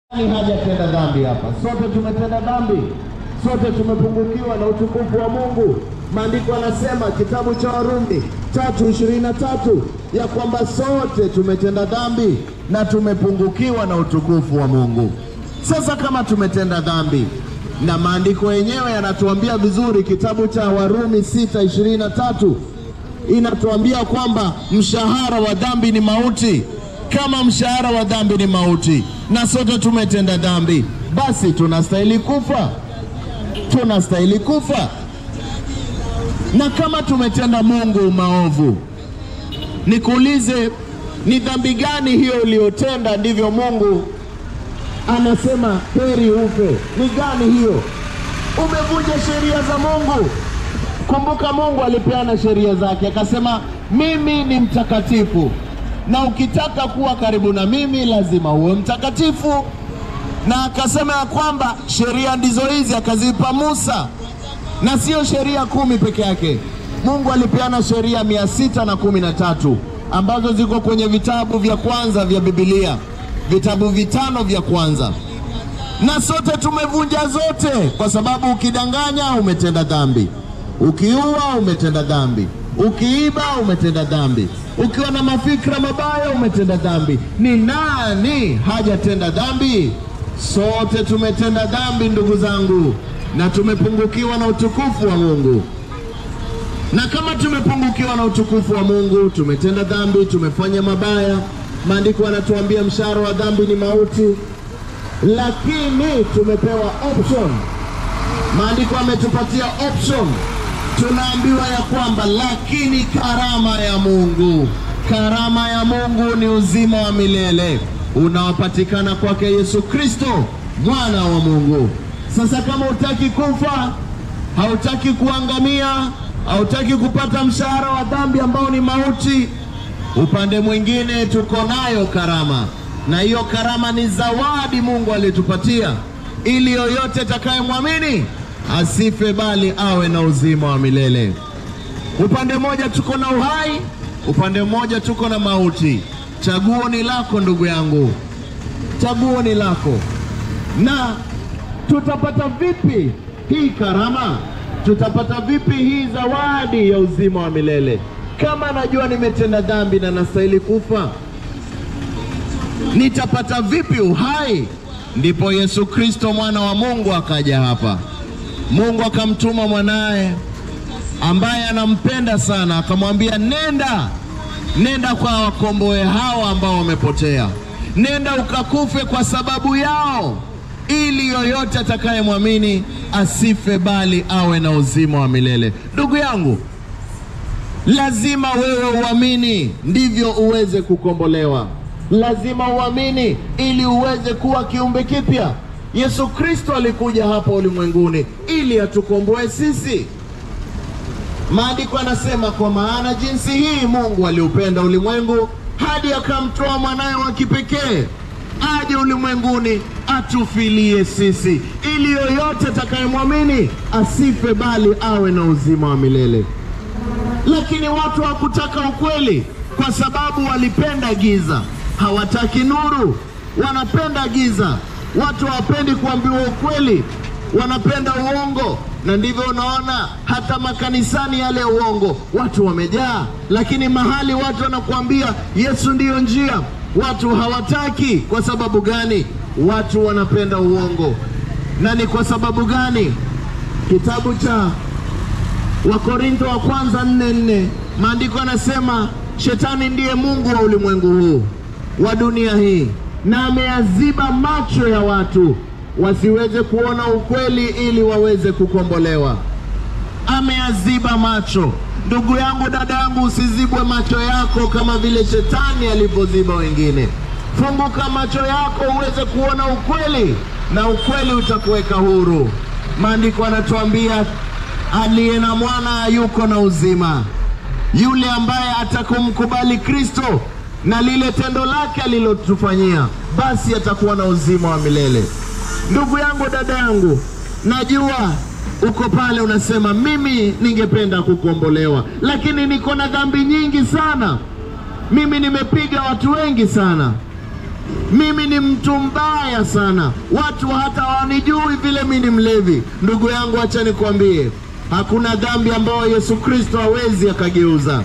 Nani hajatenda dhambi hapa? Sote tumetenda dhambi, sote tumepungukiwa na utukufu wa Mungu. Maandiko yanasema kitabu cha Warumi tatu ishirini na tatu ya kwamba sote tumetenda dhambi na tumepungukiwa na utukufu wa Mungu. Sasa kama tumetenda dhambi na maandiko yenyewe yanatuambia vizuri, kitabu cha Warumi sita ishirini na tatu inatuambia kwamba mshahara wa dhambi ni mauti. Kama mshahara wa dhambi ni mauti na sote tumetenda dhambi, basi tunastahili kufa, tunastahili kufa. Na kama tumetenda Mungu maovu, nikuulize, ni dhambi gani hiyo uliyotenda? Ndivyo Mungu anasema heri ufe. Ni gani hiyo? Umevunja sheria za Mungu. Kumbuka, Mungu alipeana sheria zake, akasema mimi ni mtakatifu, na ukitaka kuwa karibu na mimi lazima uwe mtakatifu. Na akasema ya kwamba sheria ndizo hizi, akazipa Musa, na sio sheria kumi peke yake. Mungu alipeana sheria mia sita na kumi na tatu ambazo ziko kwenye vitabu vya kwanza vya Biblia, vitabu vitano vya kwanza, na sote tumevunja zote, kwa sababu ukidanganya umetenda dhambi, ukiua umetenda dhambi, ukiiba umetenda dhambi, ukiwa na mafikra mabaya umetenda dhambi. Ni nani hajatenda dhambi? Sote tumetenda dhambi, ndugu zangu, na tumepungukiwa na utukufu wa Mungu. Na kama tumepungukiwa na utukufu wa Mungu, tumetenda dhambi, tumefanya mabaya, maandiko yanatuambia mshahara wa dhambi ni mauti, lakini tumepewa option. Maandiko ametupatia option, tunaambiwa ya kwamba lakini karama ya Mungu, karama ya Mungu ni uzima wa milele unaopatikana kwake Yesu Kristo mwana wa Mungu. Sasa kama hutaki kufa, hautaki kuangamia, hautaki kupata mshahara wa dhambi ambao ni mauti, upande mwingine tuko nayo karama, na hiyo karama ni zawadi Mungu alitupatia ili yoyote atakayemwamini asife bali awe na uzima wa milele. Upande mmoja tuko na uhai, upande mmoja tuko na mauti. Chaguo ni lako ndugu yangu, chaguo ni lako. Na tutapata vipi hii karama? Tutapata vipi hii zawadi ya uzima wa milele kama najua nimetenda dhambi na nastahili kufa? Nitapata vipi uhai? Ndipo Yesu Kristo mwana wa Mungu akaja hapa. Mungu akamtuma mwanaye ambaye anampenda sana, akamwambia nenda nenda kwa wakomboe hao ambao wamepotea, nenda ukakufe kwa sababu yao, ili yoyote atakayemwamini asife bali awe na uzima wa milele. Ndugu yangu, lazima wewe uamini ndivyo uweze kukombolewa. Lazima uamini ili uweze kuwa kiumbe kipya. Yesu Kristo alikuja hapa ulimwenguni ili atukomboe sisi. Maandiko yanasema kwa maana jinsi hii Mungu aliupenda ulimwengu hadi akamtoa mwanaye wa kipekee aje ulimwenguni atufilie sisi, ili yoyote atakayemwamini asife bali awe na uzima wa milele. Lakini watu hawakutaka ukweli, kwa sababu walipenda giza, hawataki nuru, wanapenda giza. Watu hawapendi kuambiwa ukweli, wanapenda uongo na ndivyo unaona hata makanisani yale uongo watu wamejaa, lakini mahali watu wanakuambia Yesu ndiyo njia, watu hawataki. Kwa sababu gani? Watu wanapenda uongo. Na ni kwa sababu gani? Kitabu cha Wakorintho wa kwanza nne nne maandiko yanasema shetani ndiye mungu wa ulimwengu huu wa dunia hii, na ameyaziba macho ya watu wasiweze kuona ukweli ili waweze kukombolewa. Ameyaziba macho. Ndugu yangu, dada yangu, usizibwe macho yako kama vile shetani alivyoziba wengine. Funguka macho yako uweze kuona ukweli, na ukweli utakuweka huru. Maandiko yanatuambia aliye na mwana yuko na uzima. Yule ambaye atakumkubali Kristo na lile tendo lake alilotufanyia, basi atakuwa na uzima wa milele. Ndugu yangu, dada yangu, najua uko pale unasema, mimi ningependa kukombolewa, lakini niko na dhambi nyingi sana, mimi nimepiga watu wengi sana. mimi ni mtu mbaya sana, watu hata hawanijui vile mimi ni mlevi. Ndugu yangu, acha nikwambie, hakuna dhambi ambayo Yesu Kristo hawezi akageuza.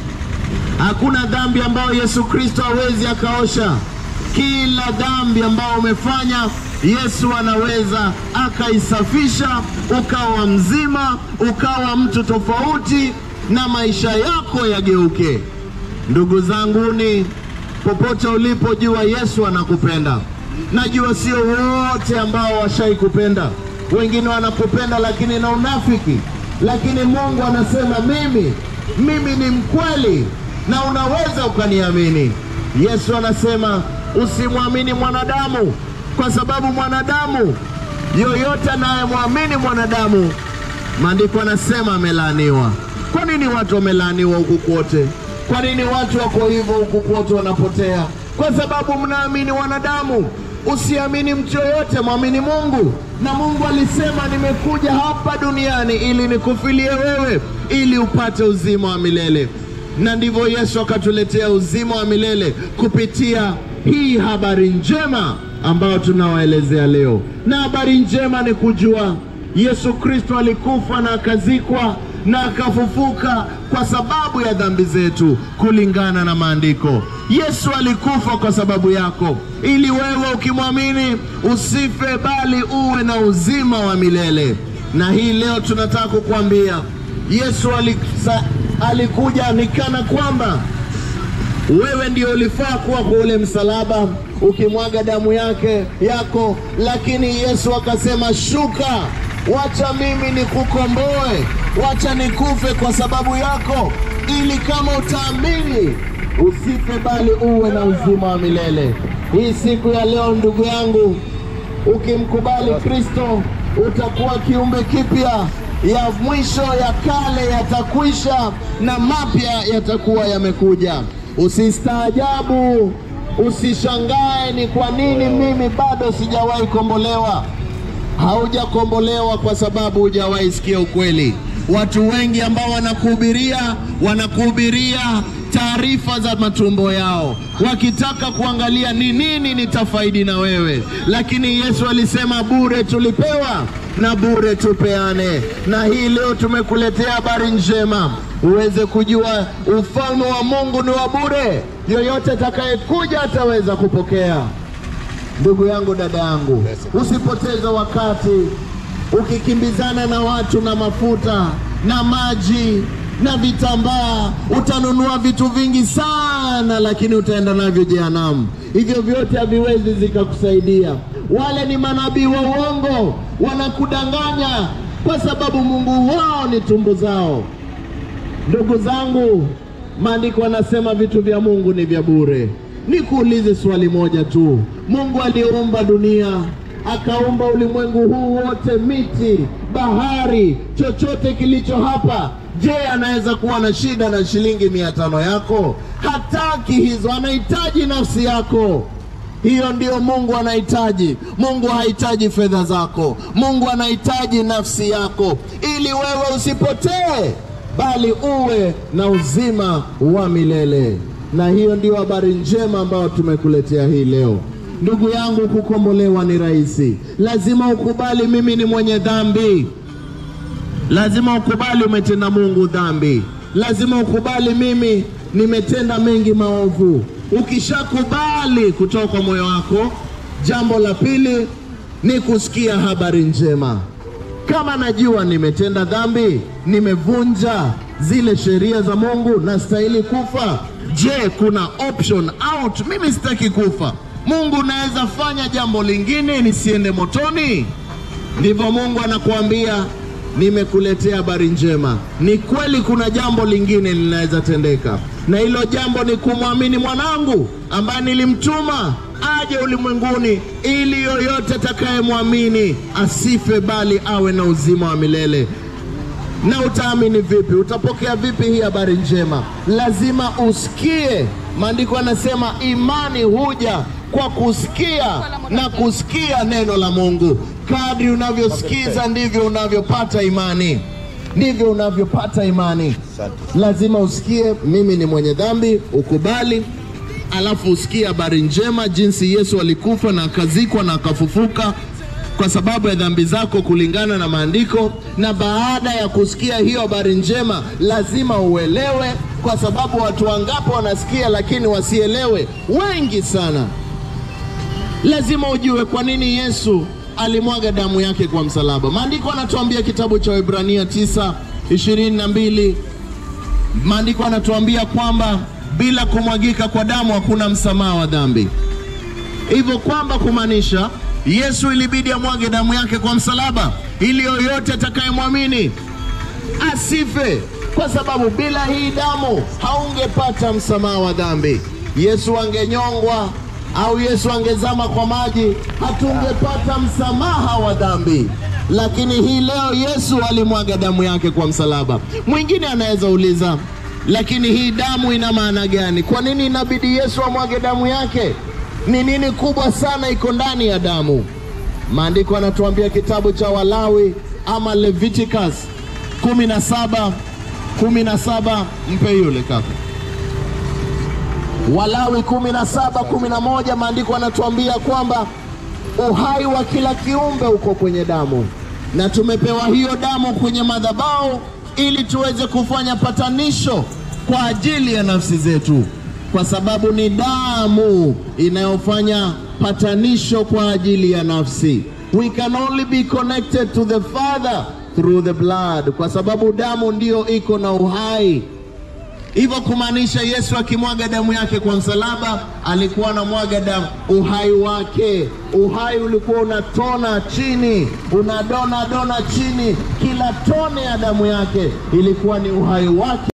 Hakuna dhambi ambayo Yesu Kristo hawezi akaosha. Kila dhambi ambayo umefanya Yesu anaweza akaisafisha, ukawa mzima, ukawa mtu tofauti, na maisha yako yageuke. Ndugu zanguni, popote ulipo, jua Yesu anakupenda. Najua sio wote ambao washai kupenda, wengine wanakupenda lakini na unafiki, lakini Mungu anasema mimi, mimi ni mkweli na unaweza ukaniamini. Yesu anasema usimwamini mwanadamu, kwa sababu mwanadamu yoyote anayemwamini mwanadamu, maandiko anasema amelaaniwa. Kwa nini watu wamelaaniwa huku kwote? Kwa nini watu wako hivyo huku kwote wanapotea? Kwa sababu mnaamini wanadamu. Usiamini mtu yoyote, mwamini Mungu. Na Mungu alisema, nimekuja hapa duniani ili nikufilie wewe, ili upate uzima wa milele. Na ndivyo Yesu akatuletea uzima wa milele kupitia hii habari njema ambayo tunawaelezea leo. Na habari njema ni kujua Yesu Kristo alikufa na akazikwa na akafufuka kwa sababu ya dhambi zetu kulingana na maandiko. Yesu alikufa kwa sababu yako, ili wewe ukimwamini usife, bali uwe na uzima wa milele. Na hii leo tunataka kukuambia Yesu alisa, alikuja nikana kwamba wewe ndio ulifaa kuwa kwa ule msalaba ukimwaga damu yake yako, lakini Yesu akasema, shuka, wacha mimi nikukomboe, wacha nikufe kwa sababu yako, ili kama utaamini usife, bali uwe na uzima wa milele. Hii siku ya leo, ndugu yangu, ukimkubali Kristo utakuwa kiumbe kipya ya mwisho ya kale yatakwisha na mapya yatakuwa yamekuja. Usistaajabu, usishangae ni kwa nini mimi bado sijawahi kombolewa. Haujakombolewa kwa sababu hujawahi sikia ukweli. Watu wengi ambao wanakuhubiria wanakuhubiria taarifa za matumbo yao, wakitaka kuangalia ni nini nitafaidi na wewe, lakini Yesu alisema bure tulipewa na bure tupeane. Na hii leo tumekuletea habari njema uweze kujua ufalme wa Mungu ni wa bure, yoyote atakayekuja ataweza kupokea. Ndugu yangu, dada yangu, usipoteze wakati ukikimbizana na watu na mafuta na maji na vitambaa. Utanunua vitu vingi sana, lakini utaenda navyo jehanamu. Hivyo vyote haviwezi zikakusaidia. Wale ni manabii wa uongo, wanakudanganya kwa sababu Mungu wao ni tumbo zao. Ndugu zangu, maandiko anasema vitu vya Mungu ni vya bure. Nikuulize swali moja tu, Mungu aliumba dunia akaumba ulimwengu huu wote, miti, bahari, chochote kilicho hapa. Je, anaweza kuwa na shida na shilingi mia tano yako? Hataki hizo, anahitaji nafsi yako. Hiyo ndio Mungu anahitaji. Mungu hahitaji fedha zako, Mungu anahitaji nafsi yako, ili wewe usipotee, bali uwe na uzima wa milele. Na hiyo ndio habari njema ambayo tumekuletea hii leo. Ndugu yangu, kukombolewa ni rahisi. Lazima ukubali mimi ni mwenye dhambi. Lazima ukubali umetenda Mungu dhambi. Lazima ukubali mimi nimetenda mengi maovu. Ukishakubali kutoka kwa moyo wako, jambo la pili ni kusikia habari njema. Kama najua nimetenda dhambi, nimevunja zile sheria za Mungu, nastahili kufa. Je, kuna option out? Mimi sitaki kufa. Mungu naweza fanya jambo lingine nisiende motoni? Ndivyo Mungu anakuambia, nimekuletea habari njema. Ni kweli kuna jambo lingine linaweza tendeka, na hilo jambo ni kumwamini mwanangu ambaye nilimtuma aje ulimwenguni, ili yoyote atakayemwamini asife, bali awe na uzima wa milele. Na utaamini vipi? Utapokea vipi hii habari njema? Lazima usikie. Maandiko yanasema imani huja kwa kusikia na kusikia neno la Mungu. Kadri unavyosikiza ndivyo unavyopata imani, ndivyo unavyopata imani. Lazima usikie, mimi ni mwenye dhambi, ukubali alafu usikie habari njema jinsi Yesu alikufa na akazikwa na akafufuka kwa sababu ya dhambi zako kulingana na maandiko. Na baada ya kusikia hiyo habari njema, lazima uelewe, kwa sababu watu wangapi wanasikia lakini wasielewe? Wengi sana. Lazima ujue kwa nini Yesu alimwaga damu yake kwa msalaba. Maandiko anatuambia kitabu cha Waebrania 9 ishirini na mbili maandiko anatuambia kwamba bila kumwagika kwa damu hakuna msamaha wa dhambi, hivyo kwamba kumaanisha Yesu ilibidi amwage damu yake kwa msalaba ili yoyote atakayemwamini asife, kwa sababu bila hii damu haungepata msamaha wa dhambi. Yesu angenyongwa au Yesu angezama kwa maji, hatungepata msamaha wa dhambi. Lakini hii leo Yesu alimwaga damu yake kwa msalaba. Mwingine anaweza uliza, lakini hii damu ina maana gani? Kwa nini inabidi Yesu amwage damu yake? Ni nini kubwa sana iko ndani ya damu? Maandiko anatuambia kitabu cha Walawi ama Leviticus 17 17, mpe yule kaka. Walawi 17 11, maandiko anatuambia kwamba uhai wa kila kiumbe uko kwenye damu, na tumepewa hiyo damu kwenye madhabahu ili tuweze kufanya patanisho kwa ajili ya nafsi zetu, kwa sababu ni damu inayofanya patanisho kwa ajili ya nafsi. We can only be connected to the Father through the blood, kwa sababu damu ndiyo iko na uhai. Hivyo kumaanisha Yesu akimwaga damu yake kwa msalaba alikuwa anamwaga damu uhai wake. Uhai ulikuwa unatona chini, unadona dona chini. Kila tone ya damu yake ilikuwa ni uhai wake.